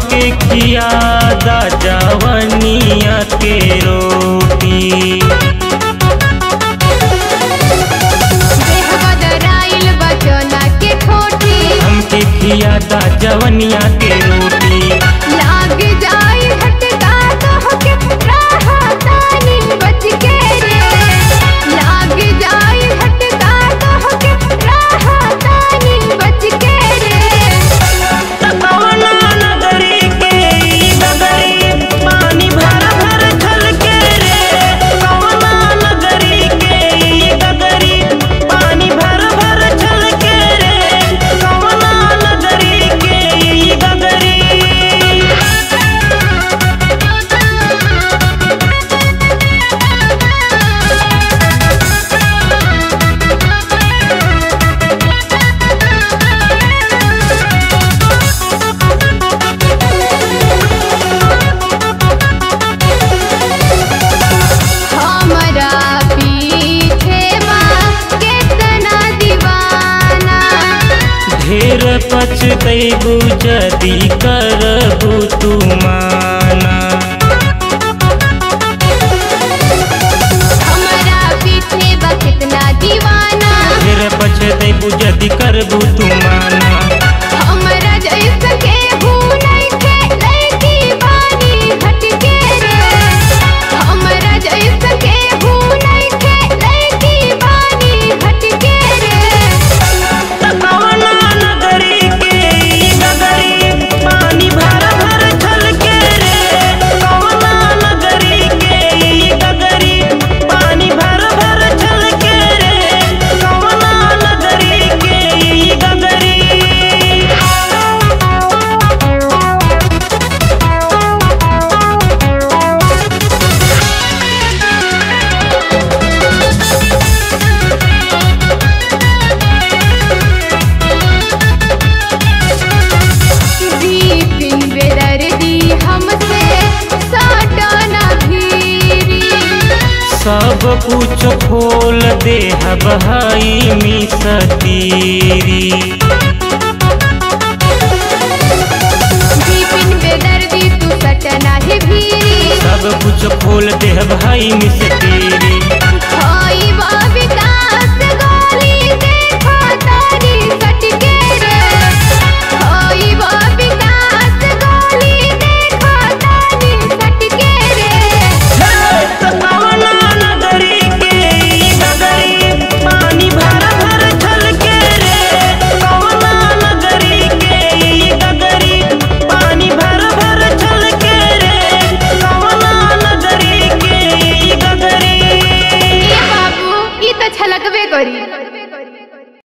हमके खियादा जवनिया के रोटी देह बदराइल बचना के ठोठी हमके खियादा जवनिया के रोटी लाग जाई झटका तोहके राहतानी बच के रे लाग जाई झटका तोहके राहतानी बच के रे कवना नगरी के ई नगरी पानी भर भर छलके रे कवना नगरी के ई नगरी पानी भर भर छलके रे कवना नगरी के ई नगरी हमरा पीछे बा केतना दीवाना ढेर पछतैबू जदी करबू तू माना हमरा पीछे बा केतना दीवाना ढेर पछतैबू जदी करबू तू माना हमरा जैसा केहू नइखे लइकी बानी हटके रे हमरा जैसा केहू नइखे लइकी बानी हटके रे कवना नगरी के ई नगरी पानी भर भर छलके रे कवना नगरी के ई नगरी पानी भर भर छलके रे कवना नगरी के ई नगरी दीपिन बेदर्दी हमसे साटना भीरी सब कुछ खोल दे भाई मिसतीरी दीपिन बेदर्दी तू सटना ही भीरी सब कुछ खोल दे भाई मिसतीरी